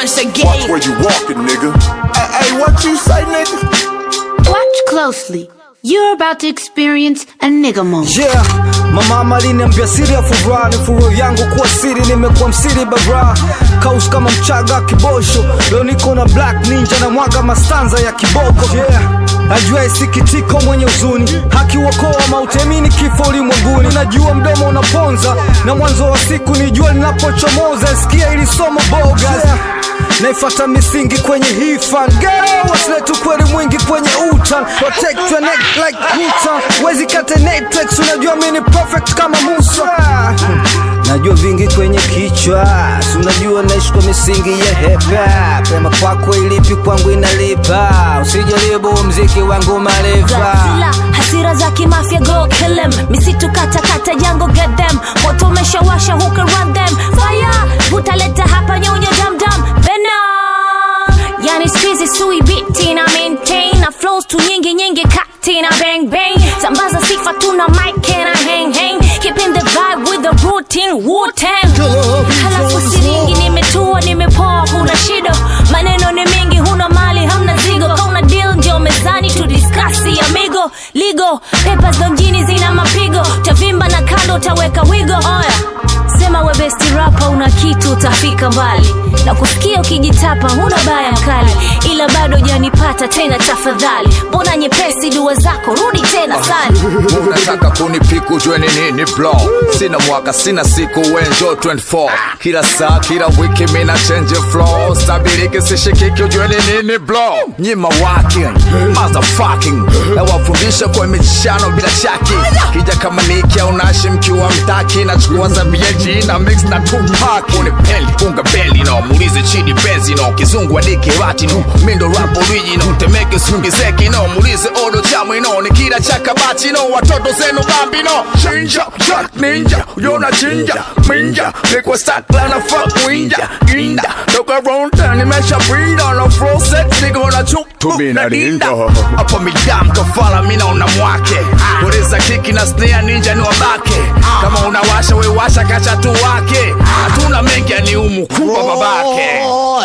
once Watch again. where you walking, nigga. Hey, hey, what you say, nigga? Watch closely. You're about to experience a nigga moment. Yeah, mama aliniambia siri ya furaha ni furo yangu kuwa siri, nimekuwa msiri bara kaus kama mchaga kibosho. Leo niko na black ninja na mwaga mastanza ya kiboko. Yeah, najua isikitiko mwenye huzuni, haki uokoa mautemini kifo ulimwenguni. Najua mdomo unaponza na mwanzo wa siku ni jua linapochomoza. Sikia ili somo bogas yeah. Naifata misingi kwenye hii fan Girl, wasiletu kweli mwingi kwenye utan Protect your neck like Rutan Wezi kate Netflix, unajua mini perfect kama Musa Najua vingi kwenye kichwa Si unajua naishi kwa misingi ya hepa Pema kwako ilipi kwangu inalipa Usijaribu mziki wangu maarifa Godzilla, hasira za kimafia go kill them misitu kata kata jango get them moto umeshawasha who can run them fire utaleta hapa nyonya dam dam venom yani squeeze sui biti na maintain na flows tu nyingi nyingi kati na bang bang sambaza sifa tuna mic and I hang hang keeping the vibe with the routine Wu-Tang halafu siringi nimetua nimepoa huna shida maneno ni mengi huna mali hamna zigo kauna deal ndio mezani tu diskasi amigo ligo pepa za mjini zina mapigo tavimba na kando utaweka wigo oya sema we besti rapa una kitu utafika mbali na kusikia ukijitapa huna baya mkali ila bado janipata tena tafadhali mbona nyepesi dua zako rudi tena sali unataka kunipiku jue ni nini blo sina mwaka sina siku wenjo 24 kila saa kila wiki mina change flow stabiriki sishikiki ujue ni nini blo nyima walking motherfucking nawafundisha kwa michano bila chaki kija kama niki au nashi mkiwa mtaki nachukua za BG na mix na Tupac unipeli unga beli no muulize chidi benzi no kizungu adiki rati no mindo rap original temeke sungi zeki no muulize odo chamwi no ni kila cha kabati no watoto zenu bambi no chinja jack ninja yona chinja minja nikwa stakla na fuck winja ginda toka round town nimesha breed on a flow set nigga wana chuk Tumi na dinda. hapa midam kafala mina una mwake Ureza kiki na snare ninja ni wabake kama unawasha we washa kacha tu wake hatuna mengi ani umu kubwa babake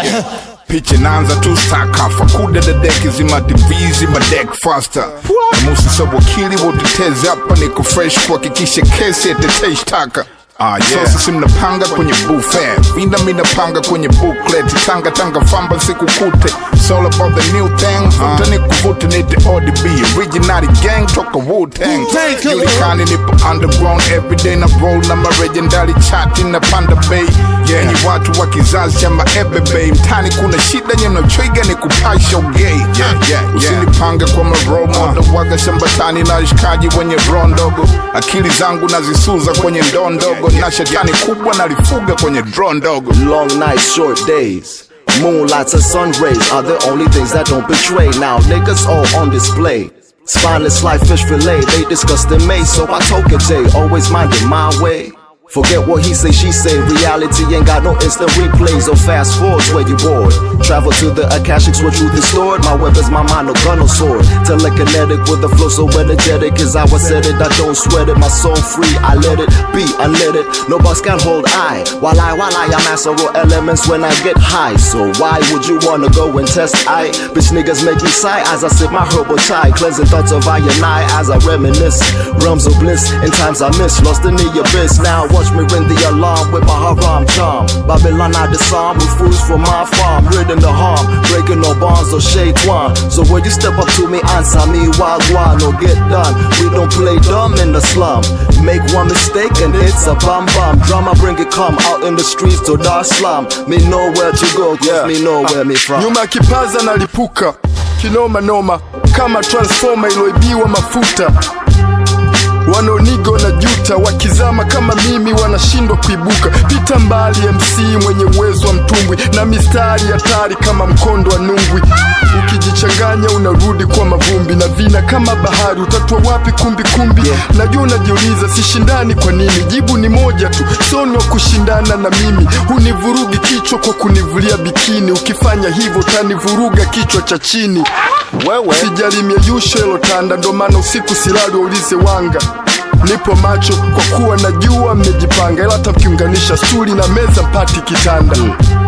Picha inaanza tu stakafa kuda dadeki zima divizi madek faster namusi sa wakili wa utetezi hapa niko fresh kuhakikisha kesi yatetei shtaka Ah, yeah. So sisi mnapanga kwenye buffet vinda minapanga kwenye booklet tanga tanga famba sikukute It's all about the new thing vuta ni kuvute nite ODB original gang toka Wu-Tang Julikani nipo underground everyday na roll na maregendali chati na panda bay yeah. Ni watu wa kizazi cha maebebe mtani kuna shida nyenochoiga ni kupasha ugei yeah, yeah, yeah. Usinipange kwa maromo uh. waga shambatani na shikaji wenye roho ndogo akili zangu nazisuza kwenye ndoo ndogo na shetani kubwa nalifuga kwenye draw ndogo Long nights, short days. Moonlights and sun rays are the only things that don't betray. Now niggas all on display. Spineless like fish fillet, they discuss the maze, so I told J, always minding my way. Forget what he say, she say. Reality ain't got no instant replays or fast forwards where you bored. Travel to the Akashics where truth is stored. My weapon's my mind, no gun, no sword. Telekinetic with the flow so energetic. Is how I said it, I don't sweat it. My soul free, I let it be, I let it. No boss can hold I. While I, while I am master raw elements when I get high. So why would you wanna go and test I? Bitch niggas make me sigh as I sip my herbal chai. Cleansing thoughts of I and I as I reminisce. Realms of bliss in times I miss. Lost in the abyss. Now watch me ring the alarm with my haram charm. Babylon I disarm with fools from my farm. Ridding the harm, breaking no bonds or shade one. So when you step up to me, answer me wagwan or get done. We don't play dumb in the slum. Make one mistake and it's a bum bum. Drama bring it come out in the streets to Dar slum. Me know where to go, cause me know where me from. nyuma kipaza nalipuka kinoma noma kama transformer iloibiwa mafuta wanaonigo na juta wakizama kama mimi wanashindwa kuibuka pita mbali mc mwenye uwezo wa mtumbwi na mistari hatari kama mkondo wa nungwi ukijichanganya unarudi kwa mavumbi na vina kama bahari utatua wapi kumbi kumbi najua unajiuliza sishindani kwa nini jibu ni moja tu soni wa kushindana na mimi hunivurugi kichwa kwa kunivulia bikini ukifanya hivyo utanivuruga kichwa cha chini wewe sijalimia yusho elotanda ndo maana usiku silali waulize wanga nipo macho kwa kuwa najua mmejipanga ila hata mkiunganisha stuli na meza mpati kitanda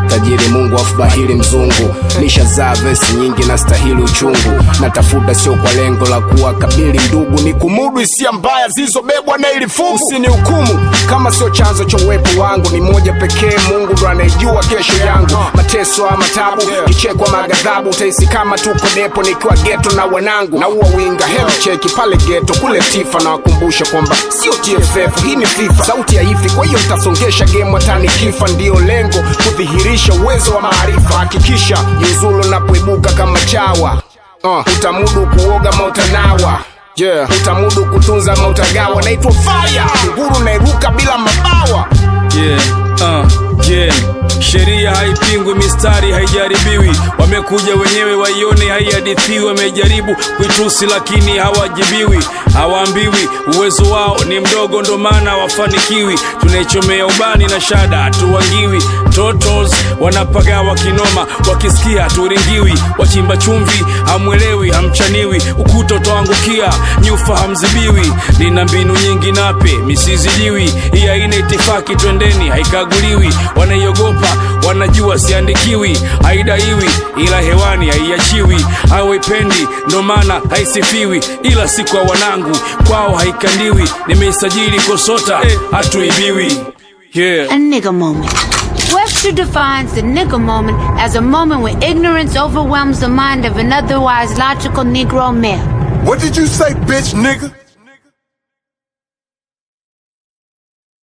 tajiri mungu afu bahili mzungu nishazaa vesi nyingi na stahili uchungu natafuta sio kwa lengo la kuwa kabili ndugu ni kumudu hisia mbaya zilizobebwa na ili fungu usini hukumu kama sio chanzo cha uwepo wangu ni moja pekee mungu ndo anayejua kesho yangu mateso ama tabu kichekwa magadhabu utahisi kama tuko depo nikiwa geto na wanangu na uwa winga hemu cheki pale geto kule tifa na wakumbusha kwamba sio tff hii ni fifa sauti ya hivi kwa hiyo mtasongesha game hatani kifa ndiyo lengo kudhihirisha uwezo wa maarifa hakikisha jiuzulu napoibuka kama chawa uh, utamudu kuoga mautanawa yeah. utamudu kutunza mautagawa naitwa fire nguru nairuka bila mabawa yeah, uh, yeah. sheria haipingwi mistari haijaribiwi wamekuja wenyewe waione haihadithiwi wamejaribu kuitusi lakini hawajibiwi hawaambiwi uwezo wao ni mdogo ndo maana wafanikiwi tunaichomea ubani na shada hatuwangiwi totos wanapagawa kinoma wakisikia haturingiwi wachimba chumvi hamwelewi hamchaniwi ukuta utaangukia nyufa hamzibiwi nina mbinu nyingi nape misizidiwi hii haina itifaki twendeni haikaguliwi wanaiogopa wanajua siandikiwi haidaiwi ila hewani haiachiwi hawaipendi ndo maana haisifiwi ila si kwa wanangu kwao haikandiwi nimeisajili kosota hatuibiwi yeah. A nigga moment. Webster defines the nigga moment as a moment when ignorance overwhelms the mind of an otherwise logical Negro male. What did you say, bitch nigga?